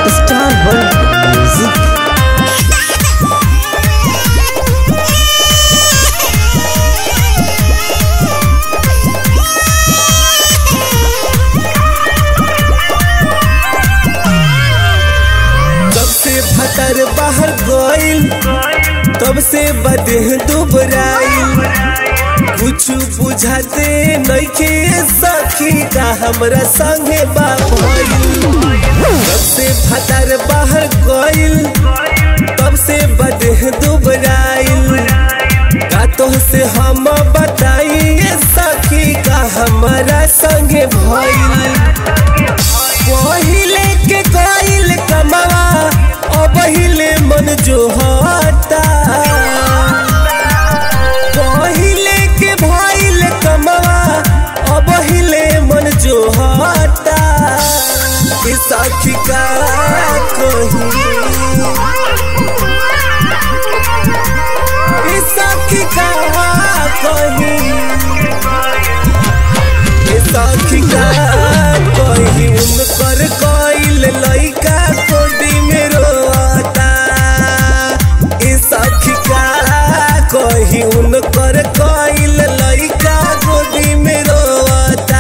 Star World Music. जब से फतर बाहर गइल तब से बदेह दुबराइल कुछ बुझाते नइखे सखी का हमरा संगे बा भइल जब से फतर बाहर गइल तब से बदेह दुबराइल का तो से हम बताइए सखी का हमरा संगे भइल पहिले के कइल कमवा अब हिले मन जो हता पहिले के भइल कमवा अब हिले मन जो हता कि सखी का कही कि सखी का कही ए सखी का कही उनकर कइल लइका कोडी में रोता ए सखी का कही उनकर कइल लइका कोडी में रोता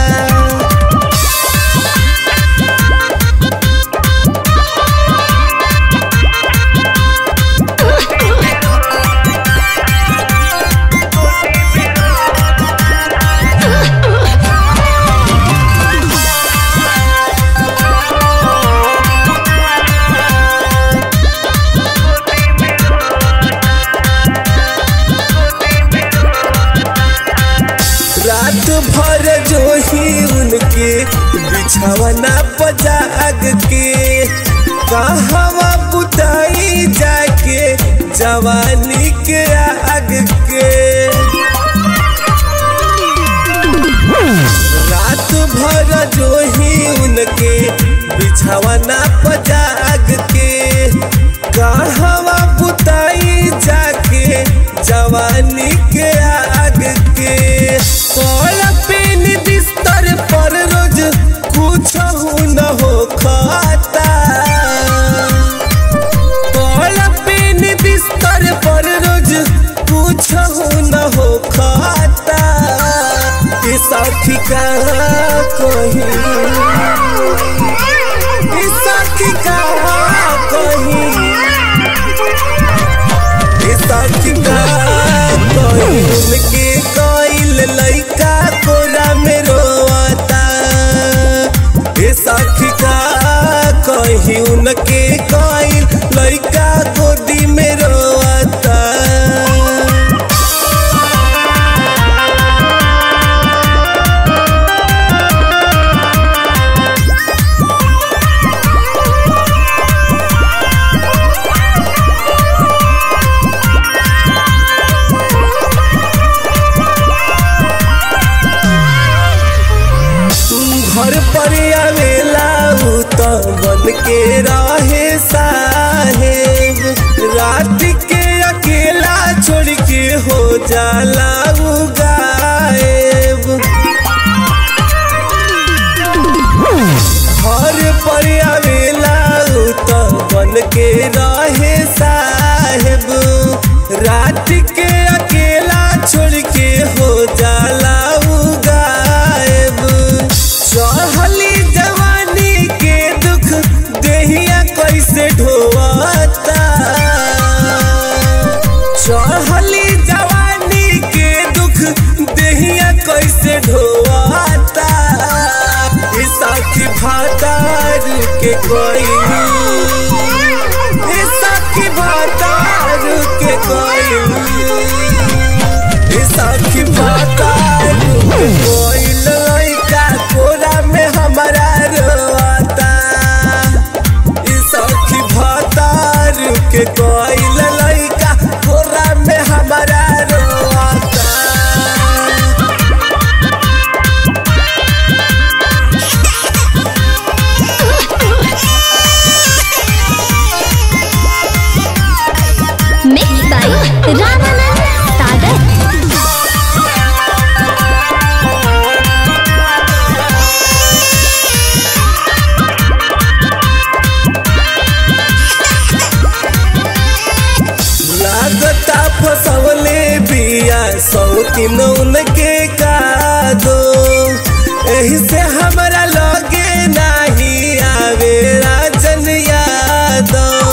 रात भर जो ही उनके बिछावना पजाग के कहवा बुताई जाके जवानी के आग के रात भर जो ही उनके बिछावना पजाग के कहवा बुताई जाके जवानी के आग के कल पेन बिस्तर पर रोज कुछ न हो खाता कल पेन बिस्तर पर रोज कुछ न हो खाता ये सखी का कही ये सखी का कही ये सखी का कही उनके कइल लइका कोरा में रोता ये सखी का कही उनके कइल लइका गोदी में रोता घर पर आवेला उ त बन के रहे साहेब रात के अकेला छोड़ के हो जाला उ गायब घर पर आवेला उ त बन के रहे साहेब रात के अकेला छोड़ के हो जाला उ गायब चढ़ली जवानी के दुख देहिया कैसे ढोवता चढ़ली जवानी के दुख देहिया कैसे ढोवता ई सखी भातार के कोई ई सखी भातार के कोई ई सखी भातार के कोई लइका कोरा में हमारा रोता ई सखी भातार के कोई लइका कोरा में हमारा रोता शौकीन उनके का दो एही से हमरा लगे नाही आवे राजन यादव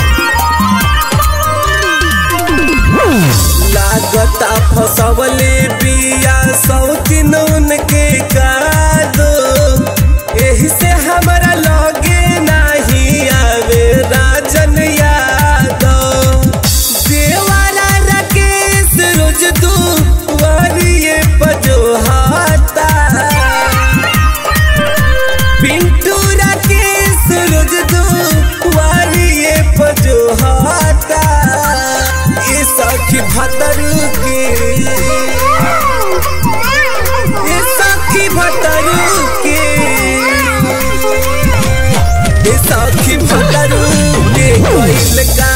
लागता फसवले बिया शौकीन उनके का दो एही से हमरा लगे नाही आवे राजन यादव देवारा राकेश रोज दू वारिये पजोहाता पिंटू राकेश रोज दू वारिये पजोहाता ये सखी भतरू के ये सखी भतरू के ये सखी भतरू के कोइल का